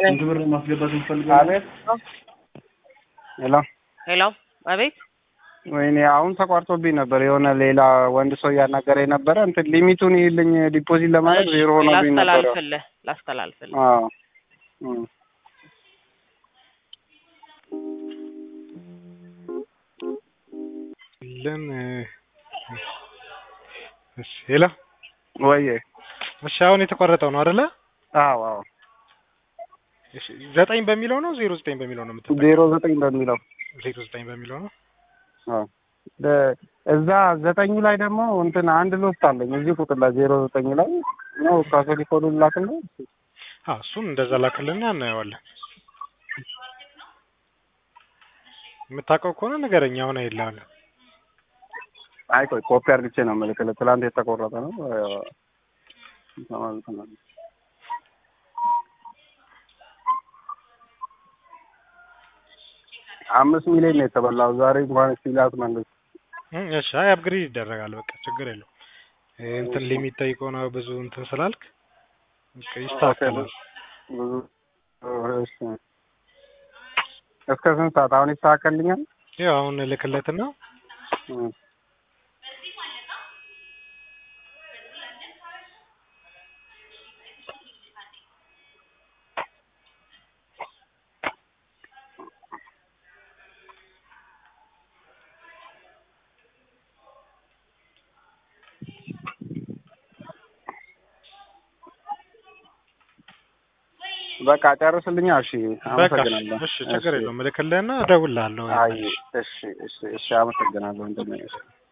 ስንት ብር ማስገባት እንፈልጋለን? አቤት ሄሎ ሄሎ፣ አቤት። ወይኔ አሁን ተቋርጦብኝ ነበር። የሆነ ሌላ ወንድ ሰው እያናገረኝ ነበረ። እንትን ሊሚቱን ይልኝ ዲፖዚት ለማድረግ ዜሮ ሆኖብኝ ነበረ። ላስተላልፍልህ ላስተላልፍልህ። አዎ እም። ለን እሺ፣ ሄሎ ወይዬ እሺ፣ አሁን የተቋረጠው ነው አይደለ? አዎ አዎ እሺ፣ ዘጠኝ በሚለው ነው ዜሮ ዘጠኝ በሚለው ነው የምትጠቀመው? ዜሮ ዘጠኝ በሚለው ዜሮ ዘጠኝ በሚለው ነው። አዎ ደ- እዛ ዘጠኙ ላይ ደግሞ እንትን አንድ ሎስት አለኝ እዚህ ቁጥር ላይ ዜሮ ዘጠኝ ላይ ነው ካቶሊክ ኮዱ ላክልህ። አዎ እሱን እንደዛ ላክልና እናየዋለን። የምታውቀው ከሆነ ንገረኝ። አሁን አይልሃለሁ። አይ ቆይ ኮፒ አድርግቼ ነው የምልክልህ። ትላንት የተቆረጠ ነው። አምስት ሚሊዮን ነው የተበላው ዛሬ እንኳን ሲላት መልስ እም፣ እሺ፣ አይ አፕግሬድ ይደረጋል። በቃ ችግር የለው። እንትን ሊሚት ጠይቀው ነው ብዙ እንትን ስላልክ በቃ ይስተካከላል። ብዙ እሺ። እስከ ስንት ሰዓት አሁን ይስተካከልኛል? ያው አሁን እልክለትና እም። በቃ ጨርስልኛ። እሺ በቃ አመሰግናለሁ። እሺ፣ ችግር የለውም። እልክልህና እደውልልሃለሁ። አይ እሺ እሺ እሺ አመሰግናለሁ። እንደምን